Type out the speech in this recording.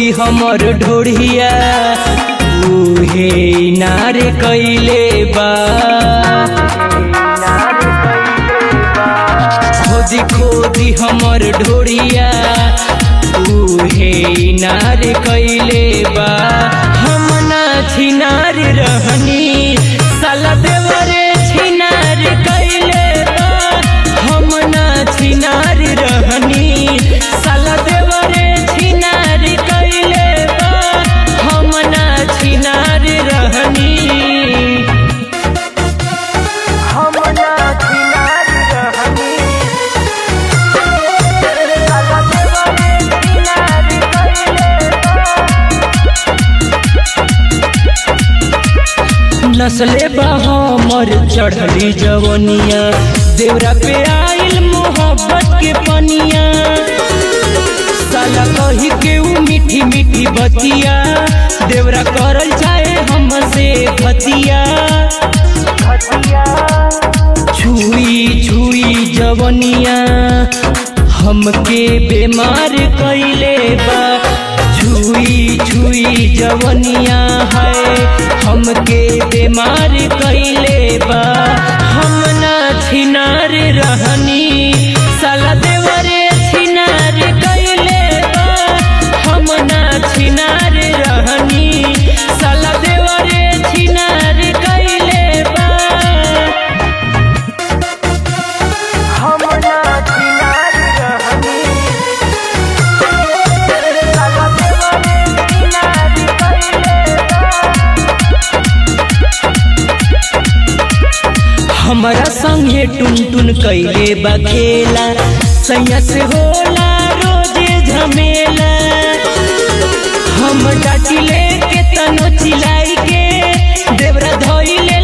खोदी हमर ढोढ़िया उहे नार कैले बा खोदी खोदी हमर ढोढ़िया उहे नार कैले बा हम ना छिनार रहनी साला देवरे छिनार कैले बा हम ना छिनार रहनी साला देवरे छिनार कैले बा हम ना छिनार रहनी हम ना छिनार रहनी साला देवरे छिनार कैले नसले बा हमर चढ़ली जवनिया देवरा पे आइल मोहब्बत के पनिया साला कही के ऊ मीठी मीठी बतिया देवरा करल चाहे हमसे खतिया छुई छुई जवनिया हमके बीमार कैले बा छुई छुई जवनिया है हमके बीमार कैले बा हम ना छिनार रहनी साला देवरे छिनार कैले बा हम ना छिनार रहनी साला देवरे छिनार कैले बा हम ना छिनार रहनी साला देवरे छिनार कैले हमरा संगे टुन टुन कैले बा खेला सैया से होला रोजे झमेला हम डाटी लेके तनो चिलाई के देवरा धोइले